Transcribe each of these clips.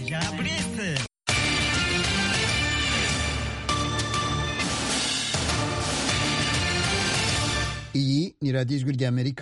Fabrice iyi ni radiyo ijwi ry'amerika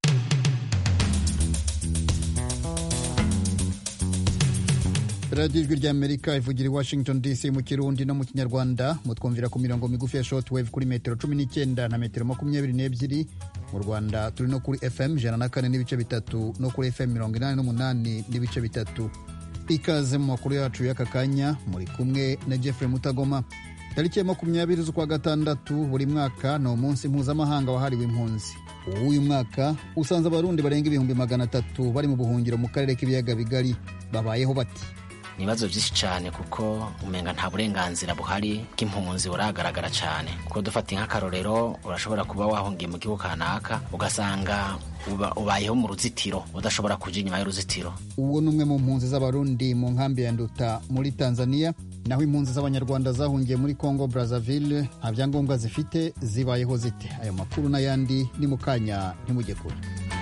radiyo ijwi ry'amerika ivugira i washington dc mu kirundi no mu kinyarwanda mutwumvira ku mirongo migufi ya shortwave kuri metero cumi n'icyenda na metero makumyabiri n'ebyiri mu rwanda turi no kuri fm ijana na kane n'ibice bitatu no kuri fm mirongo inani n'umunani n'ibice bitatu ikaze mu makuru yacu y'aka kanya muri kumwe na jeffrey mutagoma tariki ya makumyabiri z'ukwa gatandatu buri mwaka ni umunsi mpuzamahanga wahariwe impunzi uw'uyu mwaka usanze abarundi barenga ibihumbi magana atatu bari mu buhungiro mu karere k'ibiyaga bigari babayeho bati ni ibibazo byinshi cyane kuko umenga nta burenganzira buhari bw'impunzi buragaragara cyane kuko dufata nk'akarorero urashobora kuba wahungiye mu gihugu kanaka ugasanga uba- ubayeho mu ruzitiro udashobora kuja inyuma y'uruzitiro uwo ni umwe mu mpunzi z'abarundi mu nkambi ya nduta muri tanzania naho impunzi z'abanyarwanda zahungiye muri congo brazzaville nta byangombwa zifite zibayeho zite ayo makuru n'ayandi ni mu kanya ntimujye kure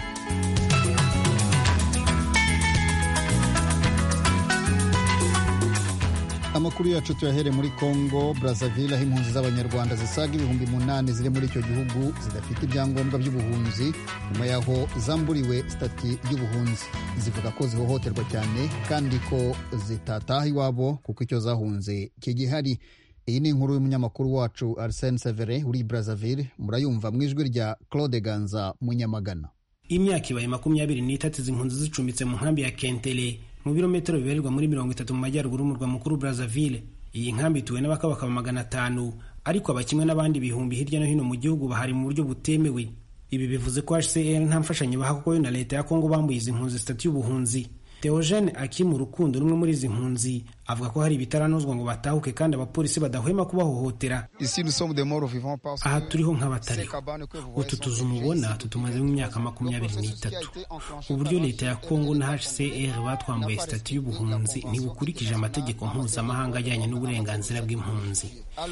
amakuru yacu tuyahere muri congo brazzaville aho impunzi z'abanyarwanda zisaga ibihumbi munani ziri muri icyo gihugu zidafite ibyangombwa by'ubuhunzi nyuma y'aho zamburiwe sitati y'ubuhunzi zivuga ko zihohoterwa cyane kandi ko zitataha iwabo kuko icyo zahunze kigihari iyi ni inkuru y'umunyamakuru wacu arsene severe uri i brazzaville murayumva mu ijwi rya claude ganza munyamagana imyaka ibaye makumyabiri n'itatu izi mpunzi zicumbitse mu nkambi ya kentele mu birometero bibarirwa muri mirongo itatu mu majyaruguru y'umurwa mukuru brazzaville iyi nkambi ituwe n'abakabakaba magana atanu ariko aba kimwe n'abandi bihumbi hirya no hino mu gihugu bahari mu buryo butemewe ibi bivuze ko hcr nta mfashanyo baha kuko yo na leta ya kongo bambuye izi mpunzi sitati y'ubuhunzi Theogene Akimu Rukundo rumwe muri izi mpunzi avuga ko hari ibitaranozwa ngo batahuke kandi abapolisi badahwema kubahohotera Ici, nous sommes des morts vivants parce aha que turiho ces nk'abatariho cabanes que vous voyez utu sont tuzu des mubona vieilles, tutumazemo imyaka makumyabiri n'itatu uburyo leta ya kongo na hcr batwambuye sitati y'ubuhunzi ntibukurikije amategeko mpuzamahanga ajyanye n'uburenganzira bw'impunzi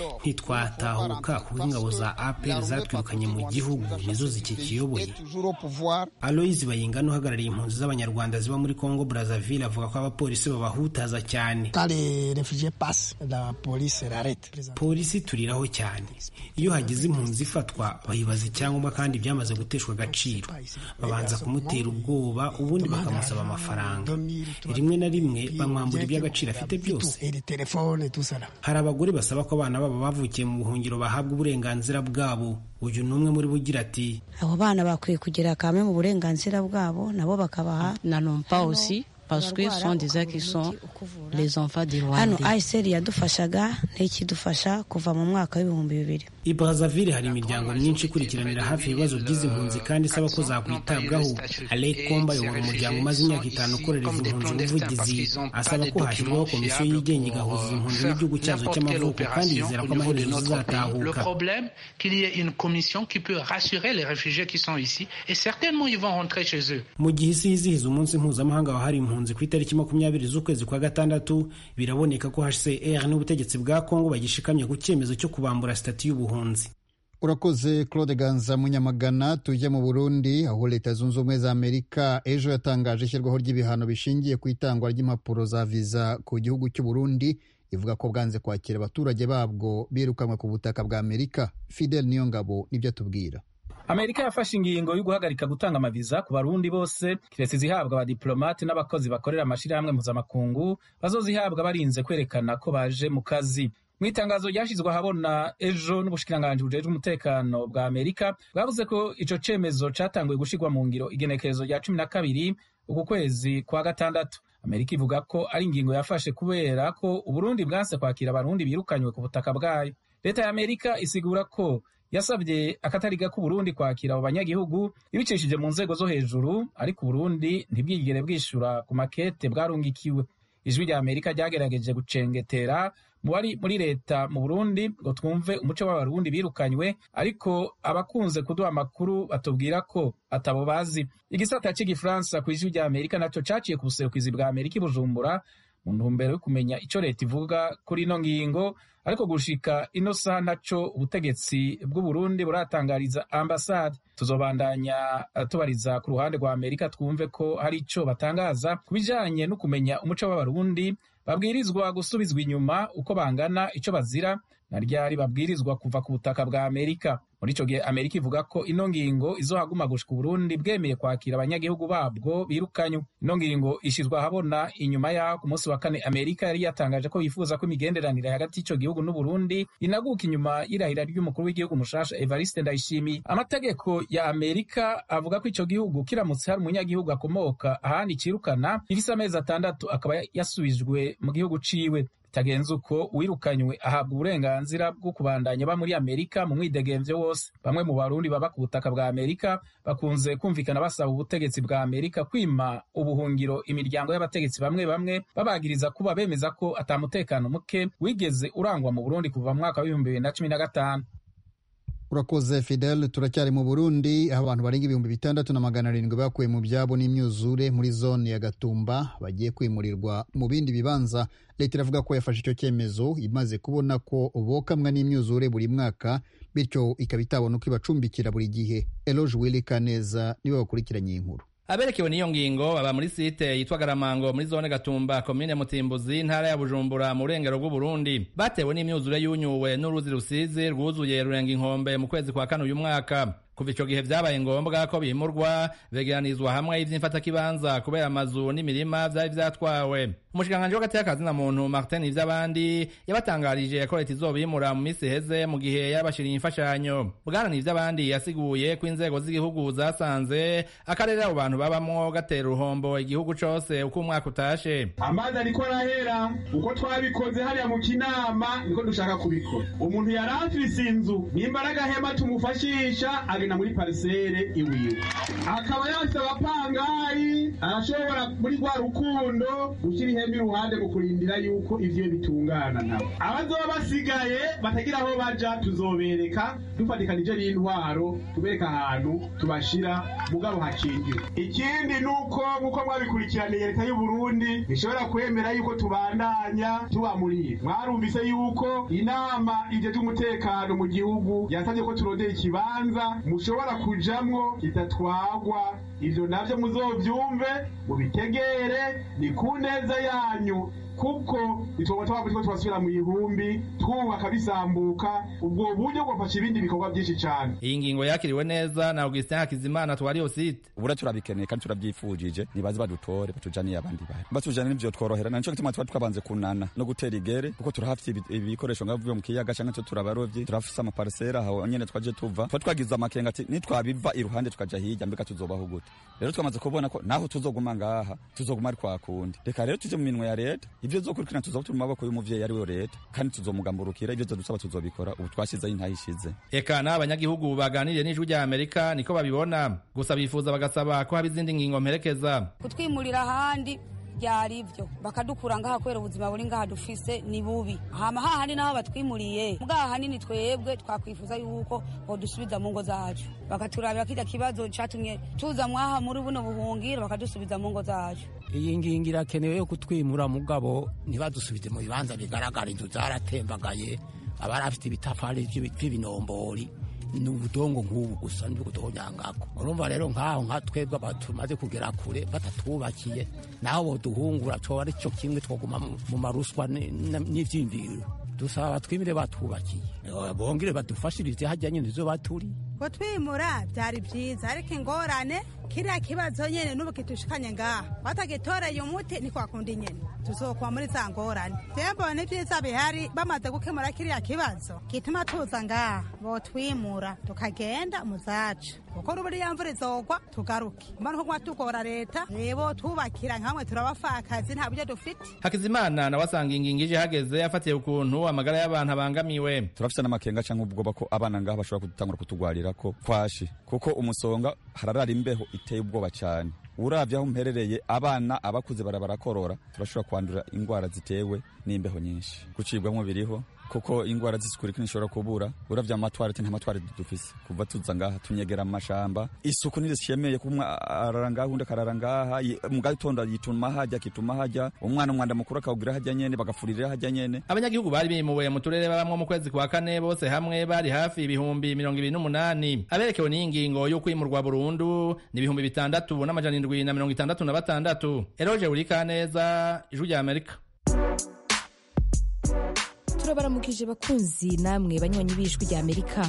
ntitwatahuka kuko ingabo za apr zatwirukanye mu gihugu nizo zikikiyoboye est toujours au pouvoir. aloyizi bayingana uhagarariye impunzi z'abanyarwanda ziba muri congo brazzaville avuga ko abapolisi babahutaza cyane Quand les réfugiés passent, la police l'arrête. polisi turiraho cyane iyo hagize impunzi ifatwa bayibaza icyangombwa kandi byamaze guteshwa agaciro babanza kumutera ubwoba ubundi bakamusaba amafaranga rimwe na rimwe bamwambura iby'agaciro afite byose Et les téléphones et tout ça là. hari abagore basaba ko abana babo bavukiye mu buhungiro bahabwa uburenganzira bwabo uyu ni umwe muri bo ugira ati abo bana bakwiye kugira kamwe mu burenganzira bwabo nabo bakabaha n'allons pas aussi parce que ce sont des gens qui sont les enfants du hano Rwanda. ayiseri yadufashaga ntikidufasha kuva mu mwaka w'ibihumbi bibiri i brazzaville hari imiryango myinshi ikurikiranira hafi ibibazo by'izi mpunzi kandi isaba ko zakwitabwaho alec komba ayobora umuryango umaze imyaka itanu ukorera izi mpunzi ubuvugizi asaba ko hashyirwaho komisiyo yigenga igahuza izi mpunzi n'igihugu cyazo cy'amavuko kandi yizera ko amaherezo Le zizatahuka problème, qu'il y ait une commission qui peut rassurer les réfugiés qui sont ici et certainement ils vont rentrer chez eux. mu gihe isi yizihiza umunsi mpuzamahanga wahariwe impunzi ku itariki makumyabiri z'ukwezi kwa gatandatu biraboneka ko hcr n'ubutegetsi bwa kongo bagishikamye ku cyemezo cyo kubambura sitati y'ubuhunzi urakoze claude ganza munyamagana tujye mu burundi aho leta zunze ubumwe za amerika ejo yatangaje ishyirwaho ry'ibihano bishingiye ku itangwa ry'impapuro za viza ku gihugu cy'u burundi ivuga ko bwanze kwakira abaturage babwo birukanwe ku butaka bwa amerika fidel niyongabo nibyo atubwira amerika yafashe ingingo yo guhagarika gutanga amaviza ku barundi bose kiretse izihabwa abadiplomate n'abakozi bakorera amashyirahamwe mpuzamakungu bazozihabwa barinze kwerekana ko baje mu kazi mu itangazo ryashyizwe ahabona ejo n'ubushikiranganji bujejwe umutekano bwa amerika bwavuze ko ico cemezo catanguye gushirwa mu ngiro igenekerezo rya cumi na kabiri uku kwezi kwa gatandatu amerika ivuga ko ari ingingo yafashe kubera ko uburundi bwanse kwakira abarundi birukanywe ku butaka bwayo leta ya amerika isigura ko yasabye akatari gako uburundi kwakira abo banyagihugu ibicishije mu nzego zo hejuru ariko uburundi ntibwigere bwishura ku makete bwarungikiwe ijwi rya amerika ryagerageje gucengetera mu bari muri leta mu burundi ngo twumve umuco w'abarundi birukanywe ariko abakunze kuduha amakuru batubwira ko atabo bazi igisata cy'igifaransa ku ijwi rya amerika nacyo caciye ku buserukizi bwa amerika i bujumbura mu ntumbero yo kumenya icyo leta ivuga kuri ino ngingo ariko gushika ino saha naco ubutegetsi bw'uburundi buratangariza ambasade tuzobandanya eh, tubariza ku ruhande rwa amerika twumve ko hari ico batangaza ku bijanye no kumenya umuco w'abarundi babwirizwa gusubizwa inyuma uko bangana ico bazira na ryari babwirizwa kuva ku butaka bwa amerika muri ico gihe amerika ivuga ko ino ngingo izohaguma gushika uburundi bwemeye kwakira abanyagihugu babwo birukanywe ino ngingo ishizwe ahabona inyuma yaho ku munsi wa kane amerika yari yatangaje ko yifuza ko imigenderanire hagati y'ico gihugu n'uburundi inaguka inyuma y'irahira ry'umukuru w'igihugu mushasha evariste ndayishimiye amategeko ya amerika avuga ko ico gihugu kiramutse hari umunyagihugu akomoka ahandi cirukana gifise amezi atandatu akaba yasubijwe mu gihugu ciwe bitagenze uko uwirukanywe ahabwa uburenganzira bwo kubandanya aba muri amerika mu mwidegemvyo wose bamwe mu barundi baba ku butaka bwa amerika bakunze kumvikana basaba ubutegetsi bwa amerika kwima ubuhungiro imiryango y'abategetsi bamwe bamwe babagiriza kuba bemeza ko atamutekano muke wigeze urangwa mu burundi kuva mu mwaka w'ibihumbi bibiri na cumi na gatanu urakoze fidel turacyari mu burundi aho abantu barenga ibihumbi bitandatu na magana arindwi bakuwe mu byabo n'imyuzure muri zone ya gatumba bagiye kwimurirwa mu bindi bibanza leta iravuga ko yafashe icyo cyemezo imaze kubona ko bokamwa n'imyuzure buri mwaka bityo ikaba itabona uko ibacumbikira buri gihe eloge wili kaneza niwe wakurikiranye iyi nkuru aberekewe n'iyo ngingo baba muri site yitwa garamango muri zone gatumba komine mutimbuzi intara ya bujumbura mu burengero bw'uburundi batewe n'imyuzure y'unyuwe n'uruzi rusizi rwuzuye rurenga inkombe mu kwezi kwa kane uyu mwaka kuva ico gihe vyabaye ngombwa ko bimurwa begeranizwa hamwe ivy'imfatakibanza kubera amazu n'imirima vyari vyatwawe umushikiranganji w'agati y'akazi na muntu martin ivy'abandi yabatangarije ko leta izobimura mu misi iheze mu gihe yabashiriye imfashanyo bwana n'ivy'abandi yasiguye ko inzego z'igihugu zasanze akarere abo bantu babamwo gatera uruhombo igihugu cose uko umwaka utashe amazi ariko arahera uko twabikoze hariya mu kinama niko dushaka kubikora umuntu yari afise inzu nimba ari agahema tumufashisha agenda muri parisere iwiwe akaba yafise abapangayi arashobora muri rwa rukundo gushyira ihema iruhande mu kurindira yuko ivyo bitungana nabo abazoba basigaye batagira aho baja tuzobereka dufatikanije n'intwaro tubereka ahantu tubashira mugabo hakingiwe ikindi nuko nkuko mwabikurikiraniye leta y'u Burundi ishobora kwemera yuko tubandanya tubamurira mwarumvise yuko inama ije umutekano mu gihugu yasabye ko turondera ikibanza mushobora kujamwo kidatwagwa ivyo navyo muzovyumve mubitegere ni ku neza yanyu kuko itoba twaba twasubira mu ihumbi twubaka bisambuka ubwo buryo bwafasha ibindi bikorwa byinshi cyane iyi ngingo yakiriwe neza na Augustin Hakizimana twari yo site ubura turabikeneye kandi turabyifujije nibaze badutore batujaniye abandi bari batujanye n'ivyo tworohera naco gituma tuba twabanze kunana no gutera igere kuko turahafite ibikoresho ngavuye mu kiyaga canke cyo turabarovyi turafise amaparsera aho nyene twaje tuva tuba twagize amakenga ati nitwabiva iruhande tukaja hirya mbega tuzobaho gute rero twamaze kubona ko naho tuzoguma ngaha tuzoguma ari kwa kundi reka rero tuje mu minwe ya leta ivyo zokurikirana tuzoba turi mu maboko y'umuvyeyi ari we leta kandi tuzomugamburukira ivyo dusaba tuzobikora ubu twashizeho intahishize eka n'abanyagihugu baganiriye n'ijwi rya amerika niko babibona gusa bifuza bagasaba ko haba izindi ngingo mperekeza kutwimurira ahandi byari ibyo bakadukura ngaha kubera ubuzima buri ngaha dufise ni bubi hama hahandi naho batwimuriye mbwa hanini twebwe twakwifuza yuko bodusubiza mu ngo zacu bakaturabira kirya kibazo catumye tuza mwaha muri buno buhungiro bakadusubiza mu ngo zacu iyi ngingo irakenewe yo kutwimura mugabo ntibadusubize mu bibanza bigaragara inzu zaratembagaye abari afite ibitafari by'ibinombori ni ubudongo nk'ubu gusa n'ubudonyangako urumva rero nk'aho nka twebwe tumaze kugera kure batatwubakiye naho boduhungura coba ari cyo kimwe twoguma mu maruswa n'ivyimviro dusaba batwimire batubakiye bongere badufashirize hajya nyene izo baturi kutwimura byari byiza ariko ingorane kiriya kibazo nyene n'ubu kitushikanye ngaha batagitoreye umuti ntikwakunda nyene tuzokuba muri za ngorane tembo ni vyiza bihari bamaze gukemura kiriya kibazo gituma tuza ngaha botwimura tukagenda mu zacu kuko n'ubu iriya mvura izogwa tugaruke mbona ko tugora leta rebo twubakira nkamwe turabafakazi nta buryo dufite hakizimana nawe asanga ingingo ije hageze afatiye ukuntu amagara y'abantu abangamiwe turafite n'amakenga canke ubwoba ko abana ngaha bashobora gutangura kutugwarira ko kwashi kuko umusonga hararara imbeho iteye ubwoba cyane uravye aho mperereye abana abakuze barabarakorora turashobora kwandura indwara zitewe n'imbeho nyinshi gucibwamwo biriho kuko indwara z'isukurika ntishobora kubura uravye amatwarete nta matwarete dufise kuva tuza ngaha tunyegera amashamba isuku ntirishemeye ko umwe arara ngaha undi akarara ngaha mu gatondo yituma hajya akituma hajya umwana umwanda mukuru akawugira hajya nyene bagafurira hajya nyene abanyagihugu bari bimuwe mu turere babamwo mu kwezi kwa kane bose hamwe bari hafi ibihumbi mirongo ibiri n'umunani aberekewe n'iyi ngingo yo kwimurwa burundu ni ibihumbi bitandatu n'amajana indwi na mirongo itandatu na batandatu eroje urikaneza ijwi rya amerika turabaramukije bakunzi namwe banywanyi b'ijwi rya amerika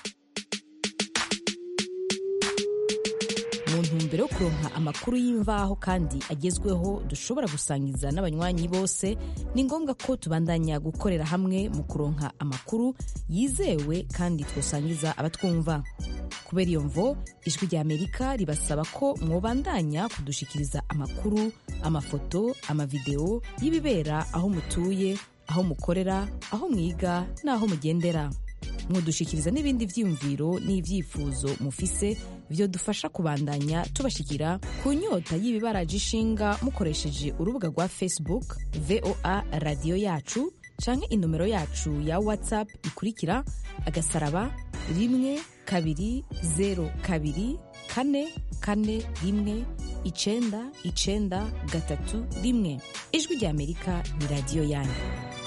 mu ntumbero yo kuronka amakuru y'imvaho kandi agezweho dushobora gusangiza n'abanywanyi bose ni ngombwa ko tubandanya gukorera hamwe mu kuronka amakuru yizewe kandi twosangiza abatwumva kubera iyo mvo ijwi rya amerika ribasaba ko mwobandanya kudushikiriza amakuru amafoto amavideo y'ibibera aho mutuye aho mukorera aho mwiga n'aho mugendera mwodushikiriza n'ibindi vyiyumviro n'ivyifuzo mufise vyodufasha kubandanya tubashikira ku nyota y'ibibaraje ishinga mukoresheje urubuga rwa facebook voa radiyo yacu canke inomero yacu ya whatsapp ikurikira agasaraba rimwe kabiri zero kabiri kane kane rimwe icenda icenda gatatu rimwe ijwi rya amerika ni radiyo yanyu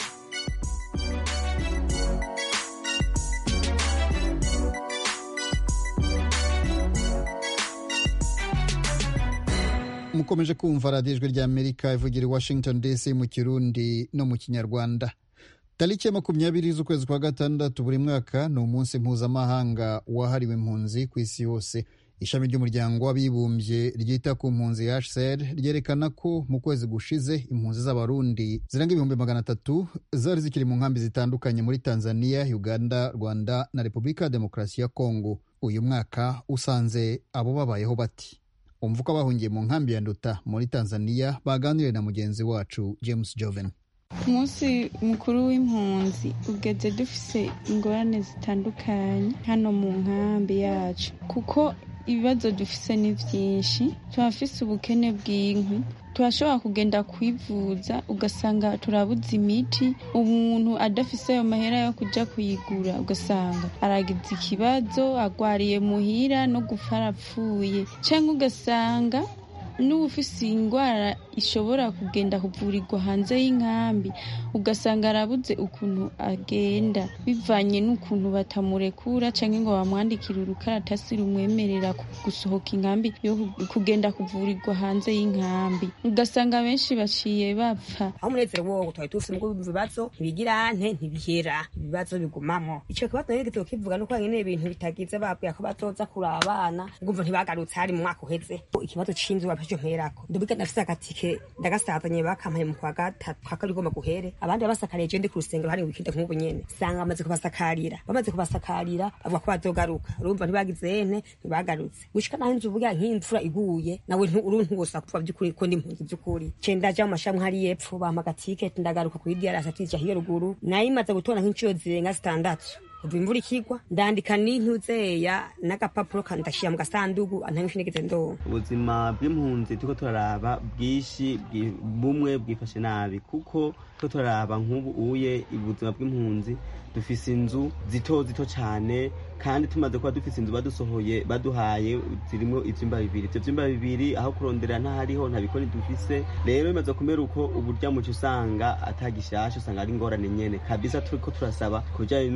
mukomeje kumva radiyo ijwi rya amerika ivugira i washington dc mu kirundi no mu kinyarwanda tariki ya makumyabiri z'ukwezi kwa gatandatu buri mwaka ni umunsi mpuzamahanga wahariwe impunzi ku isi yose ishami ry'umuryango w'abibumbye ryita ku mpunzi hcr ryerekana ko mu kwezi gushize impunzi z'abarundi zirenga ibihumbi magana atatu zari zikiri mu nkambi zitandukanye muri tanzania uganda rwanda na repubulika ya demokarasi ya kongo uyu mwaka usanze abo babayeho bati umva uko abahungiye mu nkambi ya nduta muri tanzania baganiriye na mugenzi wacu james joven umunsi mukuru w'impunzi ugeze dufise ingorane zitandukanye hano mu nkambi yacu kuko ibibazo dufise ni byinshi turafise ubukene bw'inkwi turashobora kugenda kwivuza ugasanga turabuze imiti umuntu adafise ayo mahera yo kuja kuyigura ugasanga aragize ikibazo agwariye muhira no gupfa arapfuye cyangwa ugasanga n'uba ufise indwara ishobora kugenda kuvurirwa hanze y'inkambi ugasanga arabuze ukuntu agenda bivanye n'ukuntu batamurekura cyangwa ngo bamwandikire urukaratasi rumwemerera gusohoka inkambi yo kugenda kuvurirwa hanze y'inkambi ugasanga benshi baciye bapfa aho umunezero wowo twari tufise mugo ibibazo ntibigira nte ntibihera ibibazo bigumamo ico kibazo rero gito kivuga nuko nyene ibintu bitagize babwiye ko bazoza kuraba abana ngumva ntibagarutse hari mu mwaka uheze ikibazo c'inzu bapfije mperako ndubiga nafise agatike ndagasazanye bakampaye mu kwa gatatu kwa kabiri gomba guhere abandi babasakariye je ndi ku rusengero hari wikinde nk'ubu nyene sanga bamaze kubasakarira bamaze kubasakarira bavuga ko bazogaruka urumva ntibagize ene ntibagarutse gushika naho inzu uvuga nk'imvura iguye nawe uru ntuwosa kuva by'ukuri ko ndi impunzi by'ukuri ce ndaja mu mashami hari yepfo bampa agatike ndagaruka kuri diarasi atija hiyo ruguru nayo imaze gutora nk'inshuro zirenga zitandatu kuva imvura ikigwa ndandika n'intuzeya n'agapapuro kandashira mu gasandugu ntangisho nigeze ndonka ubuzima bw'impunzi turiko turaraba bwinshi bumwe bwifashe nabi kuko turiko turaraba nk'ubu uye ubuzima bw'impunzi dufise inzu zito zito cyane kandi tumaze kuba dufise inzu badusohoye baduhaye zirimo ivyumba bibiri ivyo vyumba bibiri aho kurondera ntahariho nta bikoni dufise rero bimaze kumera uko uburya muco usanga atagishasha usanga ari ingorane nyene kabisa turiko turasaba kubijanye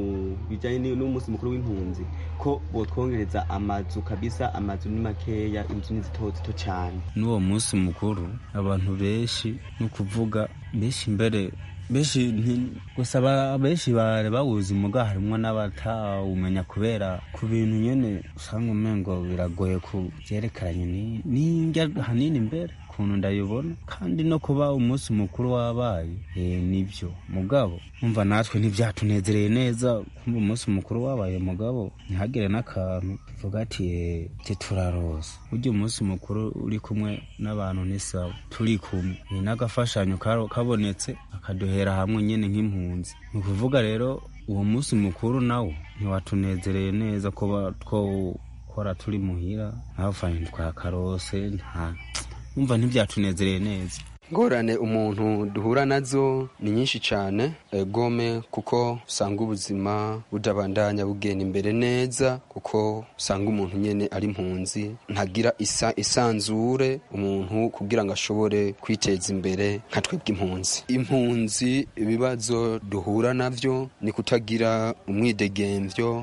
bijanye n'umunsi mukuru w'impunzi ko botwongereza amazu kabisa amazu ni makeya inzu ni zito zito cane n'uwo munsi mukuru abantu benshi ni ukuvuga benshi mbere benshi gusa benshi bari bawuzi muga harimwo n'abatawumenya kubera ku bintu nyene usanga umengo biragoye ku vyerekeranye n'indya hanini mbere ukuntu ndayibona kandi no kuba umunsi mukuru wabaye eh, nibyo mugabo umva natwe ntibyatunezereye neza kumva umunsi mukuru wabaye mugabo ntihagire n'akantu tuvuga ati eh, tituraroza burya umunsi mukuru uri kumwe n'abantu ni sawa turi kumwe ni n'agafashanyo kabonetse akaduhera hamwe nyine nk'impunzi ni ukuvuga rero uwo munsi mukuru nawo ntiwatunezereye neza kuba twokora turi muhira ntavanye twakarose nta umva ntibyatunezereye neza ngorane umuntu duhura nazo ni nyinshi cyane gome kuko usanga ubuzima budabandanya bugenda imbere neza kuko usanga umuntu nyine ari impunzi ntagira isa isanzure umuntu kugira ngo ashobore kwiteza imbere nka twebwe impunzi impunzi ibibazo duhura navyo ni kutagira umwidegemvyo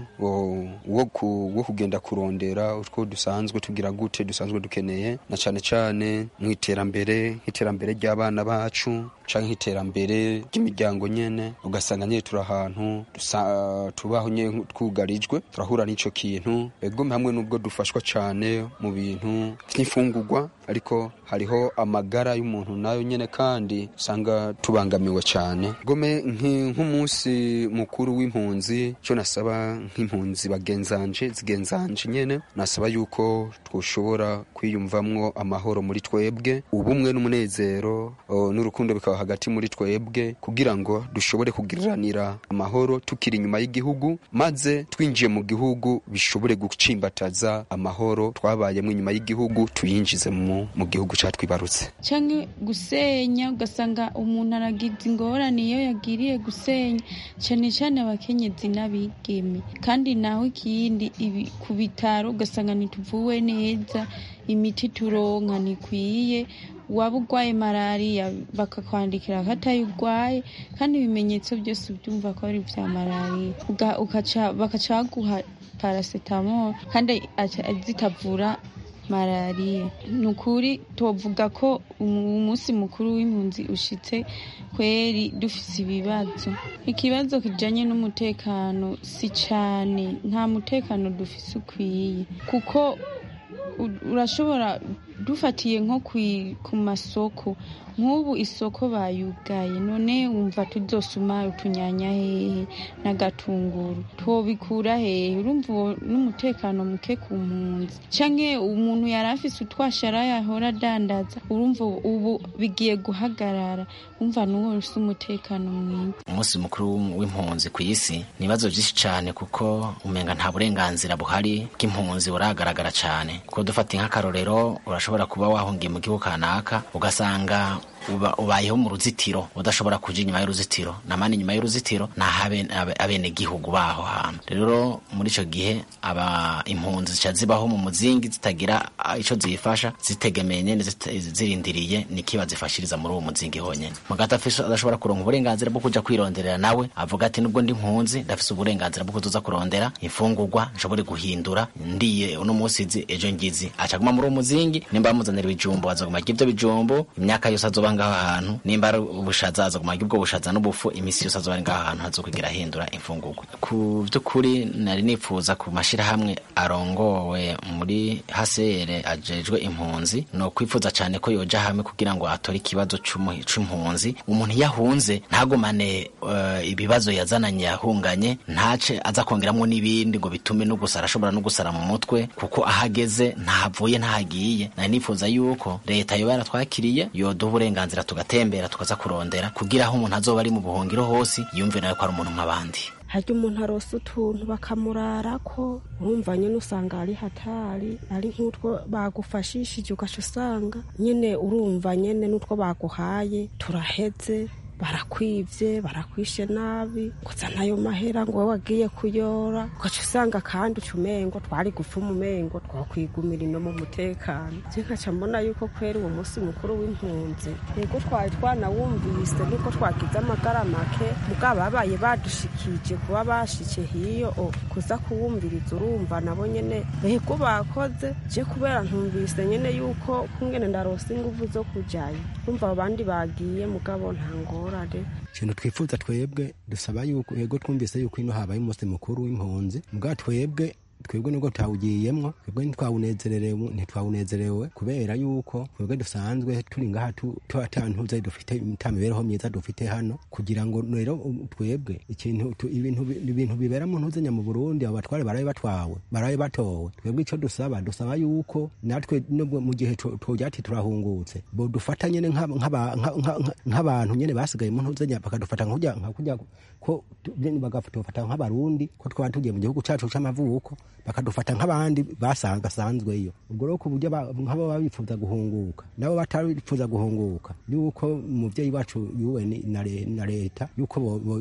wo kugenda kurondera utwo dusanzwe tugira gute dusanzwe dukeneye na cyane cyane mu iterambere nk'iterambere ry'abana bacu canke iterambere ry'imiryango nyene ugasanga nyene turi ahantu tubaho nyene twugarijwe turahura n'ico kintu egome hamwe n'ubwo dufashwa cane mu bintu vy'imfungurwa ariko hariho amagara y'umuntu nayo nyene kandi usanga tubangamiwe cane gome nk'umunsi mukuru w'impunzi cyo nasaba nk'impunzi bagenzanje zigenzanje nyene nasaba yuko twoshobora kwiyumvamwo amahoro muri twebwe ubumwe n'umunezero n'urukundo bikaba hagati muri twebwe kugira ngo dushobore kugiriranira amahoro tukiri inyuma y'igihugu maze twinjiye mu gihugu bishobore gucimbataza amahoro twabayemo inyuma y'igihugu tuyinjize mu, mu gihugu catwibarutse canke gusenya ugasanga umuntu aragize ingorane iyo yagiriye gusenya cane cane abakenyezi n'abigeme kandi naho ikindi ku bitaro ugasanga ntituvuwe neza imiti turonka ntikwiye waba urwaye malariya bakakwandikira ko atayo urwaye kandi ibimenyetso byose ubyumva ko ari ibya malariya bakaca baguha paracetamol kandi zitavura malariya ni ukuri tuvuga ko umunsi mukuru w'impunzi ushitse kweri dufise ibibazo ikibazo kijanye n'umutekano si cane nta mutekano dufise ukwiye kuko urashobora dufatiye nko ku masoko nk'ubu isoko bayugaye none wumva tuzosuma utunyanya hehe n'agatunguru tubikura hehe urumva n'umutekano muke ku mpunzi canke umuntu yari afise utwashara yahora adandaza urumva ubu bigiye guhagarara wumva n'uwo ufise umutekano mwiza umunsi mukuru w'impunzi ku isi ni ibibazo byinshi cyane kuko umenga nta burenganzira buhari bw'impunzi buragaragara cyane kuko dufata nk'akarorero urashobora kuba wahungiye mu gihugu kanaka ugasanga uba ubayeho mu ruzitiro udashobora kuja inyuma y'uruzitiro namani inyuma y'uruzitiro naho abene gihugu baho hantu rero muri ico gihe aba impunzi zica zibaho mu muzingi zitagira ico zifasha zitegemeye nyene zirindiriye nikiba zifashiriza muri uwo muzingi honyene mugati adashobora kuronka uburenganzira bwo kuja kwironderera nawe avuga ati nubwo ndi impunzi ndafise uburenganzira bwo kuzoza kurondera imfungurwa nshobore guhindura ndiye uno musi zi ejo ngizi acaguma muri uwo muzingi nimba bamuzanira ibijumbo azoguma arya ivyo bijumbo imyaka yose azoba ngaho ahantu nimba ari ubushaza aza kumara ubwo bushaza n'ubufu imisi yose azoba ari ngaho ahantu hazokugira ahindura imfungurwa ku by'ukuri nari nifuza ku mashyirahamwe arongowe muri hasere ajejwe impunzi no kwifuza cyane ko yoja hamwe kugira ngo atore ikibazo c'impunzi umuntu iyo ahunze ntagumane uh, ibibazo yazananye yahunganye ntace aza kongeramwo n'ibindi ngo bitume no gusara ashobora no gusara mu mutwe kuko ahageze ntahavuye ntahagiye nari nifuza yuko leta yoba yaratwakiriye yoduha uburenganzira tugatembera tukaza kurondera kugira aho umuntu azoba ari mu buhungiro hose yumve nawe ko ari umuntu nk'abandi harya umuntu arose utuntu bakamurara ko urumva nyine usanga ari hatari ari nk'utwo bagufashishije ugaca usanga nyine urumva nyine n'utwo baguhaye turaheze barakwivye barakwishe nabi gusa nayo mahera ngo wowe wagiye kuyora ugaca usanga kandi uca umengo twari gupfa umumengo twakwigumira ino mu mutekano je nkaca mbona yuko kwera uwo munsi mukuru w'impunzi yego twari twanawumvise nuko twagize amagara make mugabo babaye badushikije kuba bashike hiyo kuza kuwumviriza urumva nabo nyene yego bakoze je kubera ntumvise nyene yuko kungene ndarose inguvu zo kujayo urumva abo bandi bagiye mugabo nta ngorane ikintu twifuza twebwe dusaba yuko yego twumvise yuko ino habaye umunsi mukuru w'impunzi mbwa twebwe twebwe nubwo tutawugiyemwo twebwe ntitwawunezerewe ntitwawunezerewe kubera yuko twebwe dusanzwe turi ngaha tutantuze dufite ta mibereho myiza dufite hano kugira ngo rero twebwe ikintu ibintu bibera mu ntuzenya mu Burundi abo batware baraye batwawe baraye batowe twebwe ico dusaba dusaba yuko natwe nubwo mu gihe tujati turahungutse bo dufata nyene nk'abantu nyene basigaye mu ntuzenya bakadufata nk'ujya nk'ujya ko bagatufata nk'abarundi ko twaba tugiye mu gihugu cacu c'amavuko bakadufata nk'abandi basanzweyo ubwo rero ku buryo nk'abo baba bifuza guhunguka nabo batarifuza guhunguka yuko umuvyeyi wacu yuwe na leta yuko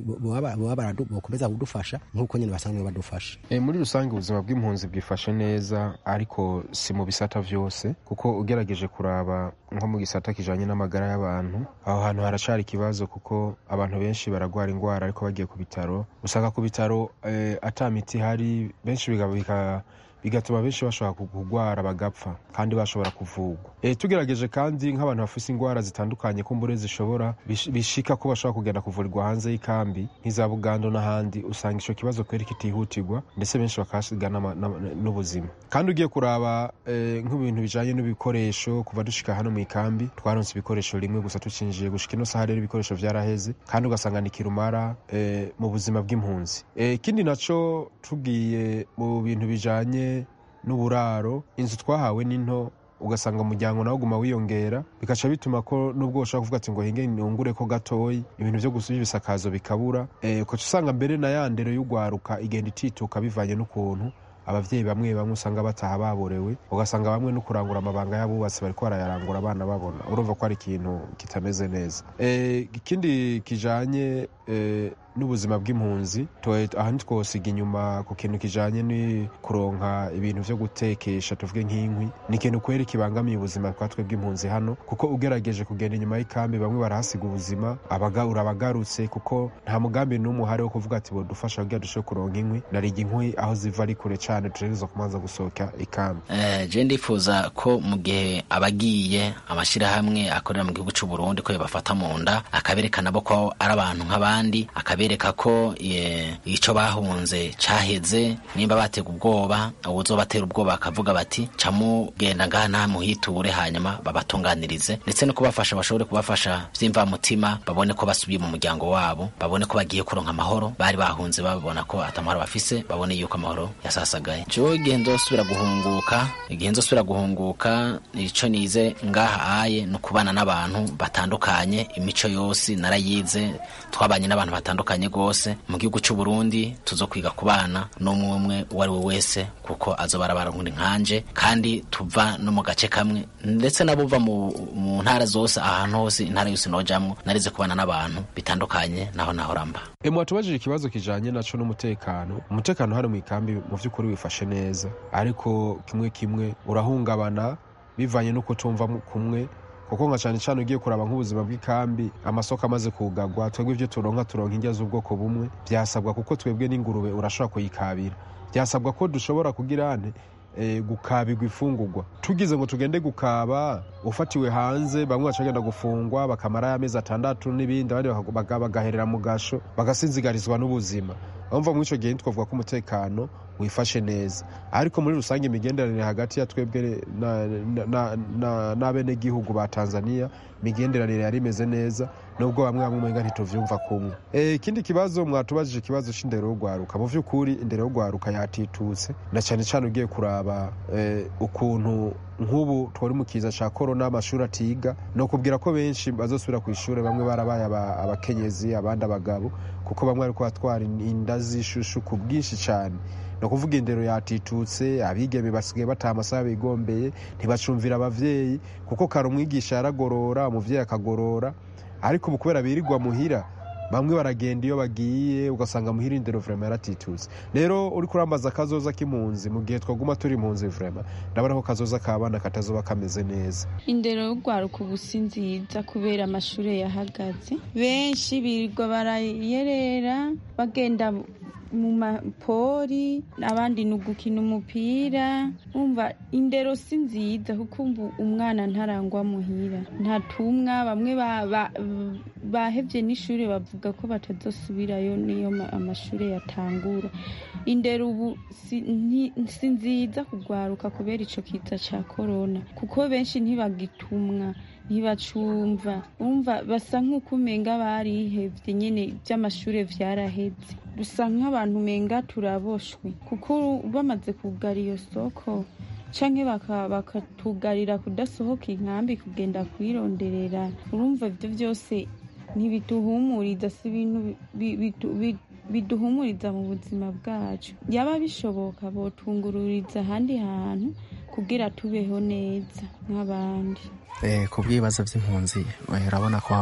bokomeza kudufasha nk'uko nyene basanzwe badufasha e, muri rusange ubuzima bw'impunzi bwifashe neza ariko si mu bisata vyose kuko ugerageje kuraba nko mu gisata kijanye n'amagara y'abantu aho hantu haracari ikibazo kuko abantu benshi baragwara ingwara ariko bagiye ku bitaro usanga ku bitaro eh, ata miti hari benshi bigatuma benshi bashobora kurwara bagapfa kandi bashobora kuvugwa e, tugerageje kandi nk'abantu bafise ingwara zitandukanye kumbure zishobora bishika ko bashobora kugenda kuvurirwa hanze y'ikambi nk'iza bugando n'ahandi usanga ico kibazo kweri kitihutirwa ndetse benshi bakahasiga n'ubuzima kandi ugiye kuraba e, nk'ibintu bijanye n'ibikoresho kuva dushika hano mu ikambi twaronse ibikoresho rimwe gusa tucinjiye gushika ino saha rero ibikoresho vyaraheze kandi ugasanga ni kirumara e, mu buzima bw'impunzi ikindi e, naco tugiye mu bintu bijanye n'uburaro inzu twahawe n'into ugasanga umuryango nawe uguma wiyongera bikaca bituma ko nubwo ushobora kuvuga ati ngo hinge nungure ko gatoyi ibintu vyo gusubya ibisakazo bikabura e, ukaca usanga mbere na ya ndero y'ugwaruka igenda itituka bivanye n'ukuntu abavyeyi bamwe bamwe usanga bataha baborewe ugasanga bamwe no kurangura amabanga y'abubatsi bariko barayarangura abana babona urumva ko ari ikintu kitameze neza ikindi kijanye n'ubuzima bw'impunzi aha ntitwosiga inyuma ku kintu kijanye ni kuronka ibintu vyo gutekesha tuvuge nk'inkwi ni ikintu kweri kibangamiye ubuzima bwa twe bw'impunzi hano kuko ugerageje kugenda inyuma y'ikambi bamwe barahasiga ubuzima urabagarutse kuko nta mugambi n'umwe uhari wo kuvuga ati bodufasha kugira dushobore kuronka inkwi nariga inkwi aho ziva ari kure cane tugerageza kumanza gusohoka ikambi je ndifuza ko mu gihe abagiye amashirahamwe akorera mu gihugu c'u Burundi ko yabafata mu nda akaberekana bo ko ari abantu nk'abandi akabereka ko ico bahunze caheze nimba batega ubwoba uwuzobatera ubwoba akavuga bati camugenda ngaha nta muhiture hanyuma babatunganirize ndetse no kubafasha bashobore kubafasha vy'imvamutima babone ko basubiye mu muryango wabo babone ko bagiye kuronka amahoro bari bahunze babona ko atamahoro bafise babone yuko amahoro yasasagaye jewe igihe nzosubira guhunguka igihe nzosubira guhunguka ico nize ngaha aye no kubana n'abantu batandukanye imico yose narayize twabanye n'abantu batandukanye gose mu gihugu c'u Burundi tuzokwiga kubana n'umwe umwe uwo ari we wese kuko azoba arabarundi nkanje kandi tuva no mu gace kamwe ndetse nabuva mu, mu ntara zose ahantu hose intara yose nojamwo narize kubana n'abantu bitandukanye naho naho ramba e mwatubajije ikibazo kijanye naco n'umutekano umutekano hari mu ikambi mu vy'ukuri wifashe neza ariko kimwe kimwe urahungabana bivanye n'uko tumva kumwe kuko nka cyane cyane ugiye kuraba nk'ubuzima bw'ikambi amasoko amaze kugagwa twebwe ibyo turonka turonka indya z'ubwoko bumwe byasabwa kuko twebwe n'ingurube urashobora kuyikabira byasabwa ko dushobora kugira ane e, gukabirwa ifungurwa tugize ngo tugende gukaba ufatiwe hanze bamwe bacagenda gufungwa bakamara y'amezi atandatu n'ibindi abandi bagaherera mu gasho bagasinzigarizwa n'ubuzima bumva muri icyo gihe twavuga ko umutekano wifashe neza ariko muri rusange imigenderanire hagati ya twebwe n'abenegihugu ba tanzania imigenderanire yari imeze neza nubwo bamwe bamwe umenga ntituvyumva kumwe ikindi e, kibazo mwatubajije ikibazo c'indero yo gwaruka mu vy'ukuri indero yo gwaruka yatitutse na cane cane ugiye kuraba e, ukuntu nk'ubu twari mu kiza ca korona amashuri atiga no kubwira ko benshi bazosubira ku ishure bamwe barabaye abakenyezi abandi abagabo kuko bamwe ariko batwara inda z'ishushu ku bwinshi cane ni ukuvuga indero yatitutse abigeme basigaye bataha amasaha bigombeye ntibacumvira abavyeyi kuko kare umwigisha yaragorora umuvyeyi akagorora ariko ubu kubera birirwa muhira bamwe baragenda iyo bagiye ugasanga muhira indero vrema yaratitutse rero uri kurambaza akazoza k'impunzi mu gihe twaguma turi impunzi vrema ndabona ko kazoza k'abana katazoba kameze neza indero y'urwaruka ubu si nziza kubera amashuri yahagaze benshi birirwa barayerera bagenda mu mapori abandi ni ugukina umupira umva indero si nziza kuko umwana ntarangwa muhira ntatumwa bamwe bahevye n'ishuri bavuga ko batazosubirayo niyo amashuri yatangura indero ubu si nziza kugwaruka kubera ico kiza ca korona kuko benshi ntibagitumwa ntibacumva umva basa nk'uko umenga barihevye nyene vy'amashure vyaraheze dusa nk'abantu umenga turaboshwe kuko bamaze kugara iyo soko canke bakatugarira kudasohoka inkambi kugenda kwironderera urumva ivyo vyose ntibiduhumuriza si ibintu biduhumuriza mu buzima bwacu yaba bishoboka botungururiza ahandi hantu kugira tubeho neza nk'abandi ku bw'ibibazo by'impunzi urabona ko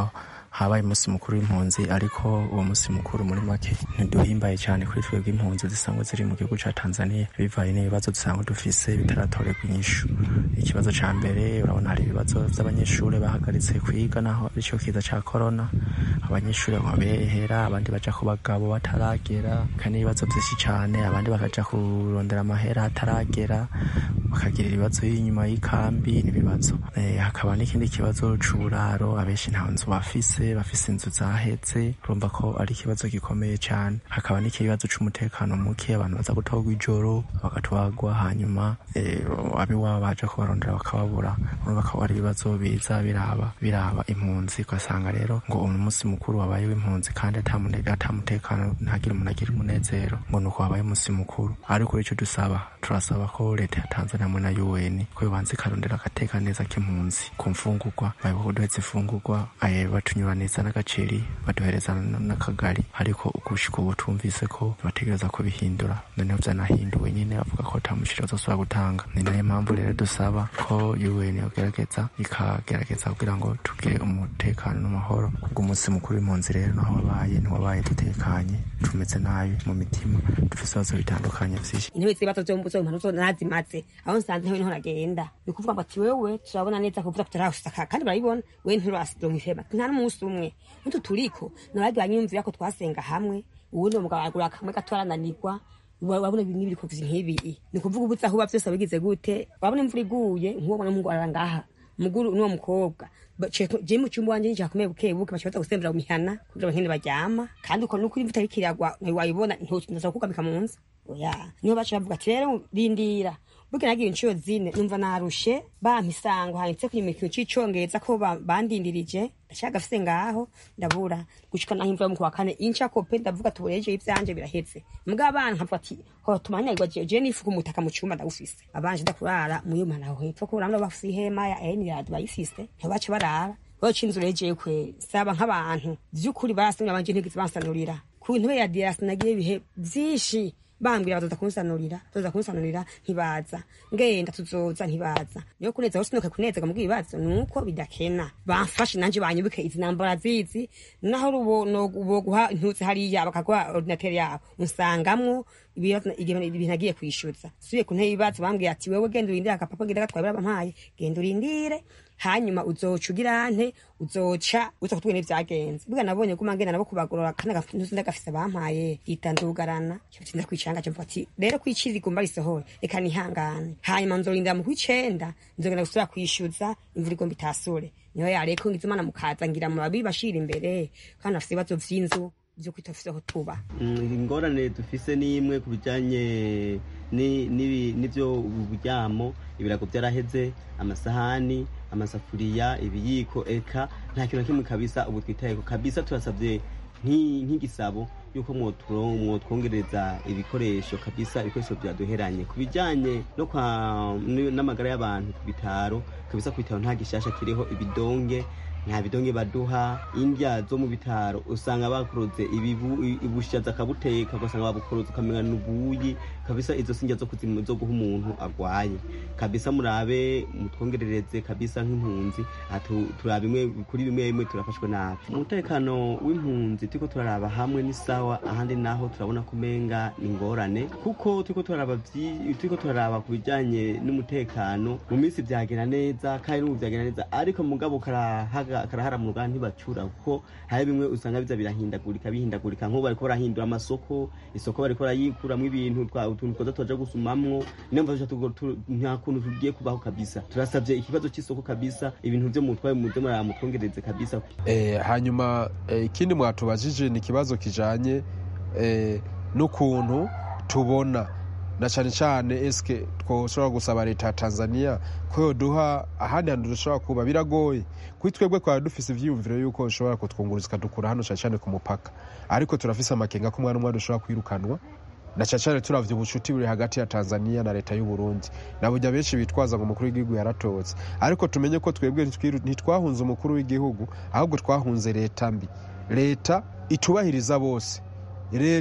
habaye umunsi mukuru w'impunzi ariko uwo munsi mukuru muri make ntiduhimbaye cyane kuri twebwe impunzi zisanzwe ziri mu gihugu ca tanzania bivaye n'ibibazo dusanzwe dufise bitaratorerwa inyishu ikibazo ca mbere urabona hari ibibazo vy'abanyeshuri bahagaritse kwiga naho arico kiza ca korona abanyeshuri babehera abandi baja ku bagabo bataragera kandi ibibazo vyinshi cane abandi bakaja kurondera amahera hataragera bakagira ibibazo y'inyuma y'ikambi n'ibibazo Eh, hakaba n'ikindi kibazo c'uburaro abenshi nta nzu bafise bafise inzu zahetse urumva ko ari ikibazo gikomeye cane hakaba n'ikibazo c'umutekano muke abantu baza gutorwa ijoro bagatwagwa hanyuma eh, abiwabo baje kubarondera bakababura urumva ko ari ibibazo biza biraba biraba impunzi ugasanga rero ngo uyu munsi mukuru wabaye w'impunzi kandi ata mune- ata mutekano ntagire umuntu agira umunezero ngo ni uko wabaye umunsi mukuru ariko ico dusaba turasaba ko leta ya tanzania hamwe na un ko yobanza ikarondera agateka neza k'impunzi ku mfungurwa bayoboka kuduhetsa imfungurwa aye batunyuraniza n'agaceri baduhereza n- n'akagari ariko gushika ubu tumvise ko bategereza kubihindura noneho vyanahinduwe nyine bavuga ko ata mushira azosubira gutanga ni nayo mpamvu rero dusaba ko un yogerageza ikagerageza kugira ngo tugire umutekano n'amahoro kubw'umunsi mukuru w'impunzi rero naho wabaye ntiwabaye dutekanye tumeze nabi mu mitima dufise ibibazo bitandukanye vyinshi intebe z'ibibazo vyo mbuzo impano zo nazimaze aho nsanze ntewe niho nagenda ni ukuvuga ngo ati wewe turabona neza kuvuga kutarashaka kandi barabibona we nturasironka ihema nta n'umunsi umwe n'utu turiko nabagiye banyumvira ko twasenga hamwe uwundi uwo mugabo agura kamwe gato arananirwa wabona ibintu biri kuvuza nk'ibi ni ukuvuga ubu aho uba vyose wabigize gute wabona imvura iguye nk'uwo mwana w'umuhungu arara ngaha muguru n'uwo mukobwa je mu cyumba wanje njakomeye buke buke baca baza gusembera mu mihana kugira ngo nkene baryama kandi uko nuko imvura iriko iragwa wayibona ntoza kugamika mu nzu oya niho baca bavuga ati rero rindira burya nagiye inshuro zine numva narushe bampa isango handitse ku imikino c'icongereza ko ba- bandindirije ndashaka gafise ngaho ndabura gushika naho imvura yo mu kwa kane inca kope ndavuga tubureje ivyanje biraheze mbwa abana nkavuga ati ho tumanyagwa je je nifuka umutaka mu cumba ndawufise abanje ndakurara muyo mana aho hepfo ko urambwa bafise ihema ya enirad bayifise ntibaca barara baca inzu regeye kwe saba nk'abantu vy'ukuri barasinye abanje ntigeze bansanurira ku ntebe ya diasi nagiye ibihe vyinshi bambwira bazoza kunsanurira bazoza kunsanurira ntibaza ngenda tuzoza ntibaza niyo kuneza hose nuka kunezega mu bwibazo nuko bidakena bamfashe nanje banyubike izi nambara zizi naho rubo no guha intuzi hariya bakaguha ordinateur yabo unsangamwo ibibazo- igihe- ibintu nagiye kwishyuza subiye ku ntebe y'ibibazo bambwiye ati wewe genda urindire agapapa genda gatwaye bampaye genda urindire hanyuma uzoca ugira nte uzoca uza kutubwira ibyagenze bwa nabonye guma ngenda nabo kubagorora kandi agafintuzi ndagafise bampaye yitandugarana cyo kwicanga cyo mvuga ati rero kwicira igomba risohore reka nihangane hanyuma nzorindira mu kwicenda nzogenda gusubira kwishyuza imvura igomba itasure niho yareko ngize imana mukaza ngira mu babiri bashira imbere kandi afise ibibazo vy'inzu vyo kwitafiseho tuba Mm, ingorane dufise ni imwe ku bijanye ni- n'ibi- n'ivyo uburyamo ibirago vyaraheze amasahani amasafuriya ibiyiko eka nta kintu na kimwe kabisa ubu twitayeko kabisa turasavye nki- nk'igisabo yuko mwoturo- mwotwongereza ibikoresho kabisa ibikoresho vyaduheranye ku bijanye no kwa n- n'amagara y'abantu ku bitaro kabisa ku bitaro nta gishasha kiriho ibidonge nta bidonge baduha indya zo mu bitaro usanga bakuroze ibibu i- ubushaza akabuteka ugasanga babukuroze ukamenya n'ubuyi kabisa izo sinjya zo kuzimu zo guha umuntu agwaye kabisa murabe mutwongerereze kabisa nk'impunzi aha tu- turaba imwe kuri bimwe bimwe turafashwe nabi umutekano w'impunzi turiko turaraba hamwe ni sawa ahandi naho turabona kumenga ni ingorane kuko turiko turaraba vyi- turiko turaraba ku bijanye n'umutekano mu minsi vyagenda neza kandi n'ubu vyagenda neza ariko mugabo karahaga- karaharamurwa ntibacura kuko hari bimwe usanga biza birahindagurika bihindagurika nk'ubu bariko barahindura amasoko isoko bariko barayikuramwo ibintu twa- utuntu twoza tuja gusumamwo niyo mva tugo- tu- nta kuntu tugiye kubaho kabisa turasavye ikibazo c'isoko kabisa ibintu vyo mutwaye muze muramutwongereze kabisa Eh, hanyuma eh, ikindi mwatubajije ni ikibazo kijanye eh, n'ukuntu tubona na cyane cyane eske twoshobora gusaba leta ya tanzania ko yoduha ahandi hantu dushobora kuba biragoye kuri twebwe twaba dufise ivyiyumviro yuko ishobora kutwunguruza ikadukura hano cyane cyane ku mupaka ariko turafise amakenga ko umwana umwe dushobora kwirukanwa na cyane cyane turavye ubucuti buri hagati ya tanzania na leta y'u burundi na burya benshi bitwaza ngo umukuru w'igihugu yaratotse ariko tumenye ko twebwe ntitwiru- ntitwahunze umukuru w'igihugu ahubwo twahunze leta mbi leta itubahiriza bose leta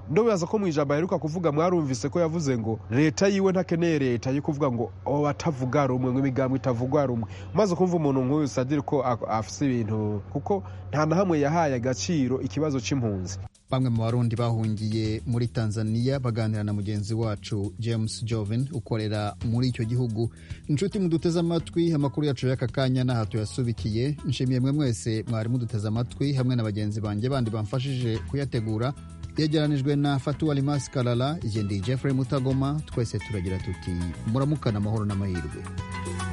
ndobaza ko mu ijambo aheruka kuvuga mwarumvise ko yavuze ngo leta yiwe ntakeneye leta yo kuvuga ngo batavuga rumwe ngo imigambo itavugwa rumwe umaze kumva umuntu nk'uyu sadiri ko afise ibintu kuko nta na hamwe yahaye agaciro ikibazo c'impunzi bamwe mu barundi bahungiye muri tanzania baganira na mugenzi wacu james joven ukorera muri icyo gihugu inshuti muduteze amatwi amakuru yacu y'aka kanya n'aha tuyasubikiye nshimiye mwe mwese mwari muduteze amatwi hamwe na bagenzi banjye bandi bamfashije kuyategura yegeranijwe na fatuwa limasi karara igendeye jeffrey mutagoma twese turagira tuti muramukana amahoro n'amahirwe